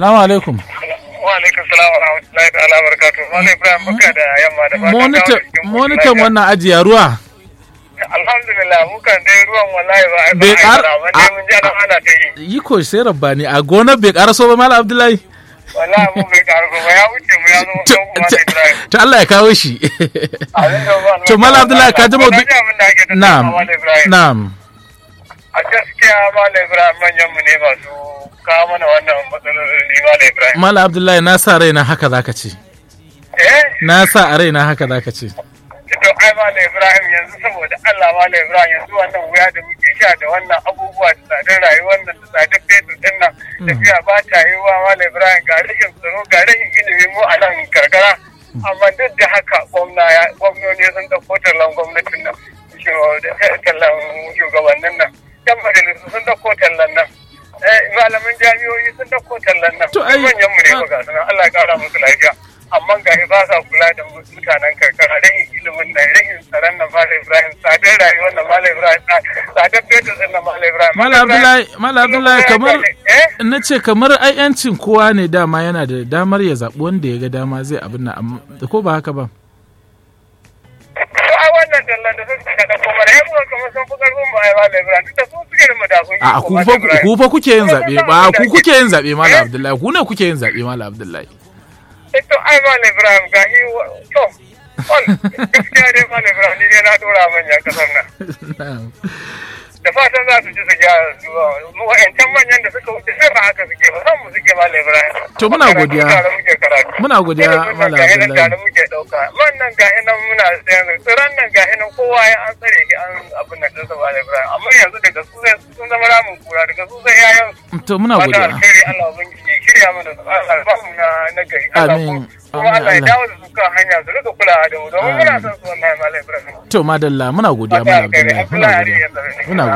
Salamu alaikum. Wa alaikum salam wa rahmatullahi ta'ala wa barakatuh. Malam Ibrahim baka da yamma da fatan Monitor kawo cikin monitor lafiya. wannan ajiya ruwa. Alhamdulillah mu kan dai ruwan wallahi ba ai ba Bai ai ƙar- ba dai mun ji ana ana ta yi. Yi ko sai rabbani a gonar bai karaso ba Malam Abdullahi. Wallahi mu bai karu ba ya wuce mu ya zo To- kan kuma Malam Ibrahim. To Allah ya kawo shi. Abin da ba- To, Malam Abdullahi, ka ji Ko maudu- na ji abin da ake tattauna, Na'am. Malam Ibrahim. Na'am. A gaskiya Malam Ibrahim manyan mu ne masu kawo mana wannan matsaloli Malam Ibrahim. Malam Abdullahi na sa raina haka zaka ce. Eh? Na sa a raina haka zaka ce. to ai Malam Ibrahim yanzu saboda Allah Malam Ibrahim yanzu wannan wuya da muke sha da wannan abubuwa da tsadar rayuwar nan da tsadar fetur din nan tafiya ba ta yi wa Malam Ibrahim ga rashin tsaro ga rashin ilimi mu a nan karkara amma duk da haka gwamna ya gwamnoni sun ɗauko tallan gwamnatin nan shu- da tallan shugabannin nan yan majalisu sun ɗauko tallan nan eh, malaman jami'o'i sun ɗauko tallan nan To, ai- manyan mu ne ba ga su nan Allah ya kara musu lafiya amma ga ba sa kula da mutanen karkara rahin ilimin nan rahin tsaron nan Malam Ibrahim tsadar rayuwar nan Malam Ibrahim tsadar fetur din nan Malam Ibrahim Malam Abdullahi Malam Abdullahi kamar eh na ce kamar ai yancin kowa ne dama yana da damar ya zaɓi wanda ya ga dama zai abin nan amma ko ba haka ba. to ai wannan tallan da suka kada kuma da yabo kamar sun fi karfin mu ai Malam Ibrahim duk da su suke da madafun A ku fa ku fa kuke yin zaɓe ba ku kuke yin zaɓe Malam Abdullahi ku ne kuke yin zaɓe Malam Abdullahi. to ai Malam Ibrahim ga yi to wal gaskiya dai Malam Ibrahim ni dai na dora manyan kasar nan Na'am. da fatan za su ji su gyara su mu wa'ancan manyan da suka wuce sai ba haka suke ba san mu suke Malam Ibrahim To, muna Karatu godiya. tare muke karatu Muna godiya, Ilimin nan Malam ga hinan Abdullahi. tare muke dauka man nan ga hinan muna sayan tsiran nan ga hinan kowa ya an tsare shi an abin nan din sa Malam Ibrahim amma yanzu daga su sai sun zama ramin kura daga su sai yayan To muna fata godiya. alheri Allah ubangiji ya shirya mana su Allah ya ba mu na na gari Allah Amin. ko- kuma Amin, Allah ya Allah. dawo da su kan hanya su rika kulawa da mu domin muna Amin. son su wallahi Malam Ibrahim To madalla muna godiya Fata Malam alheri Abdullahi. Muna Abdullahi Ari godiya. yanzu ne Muna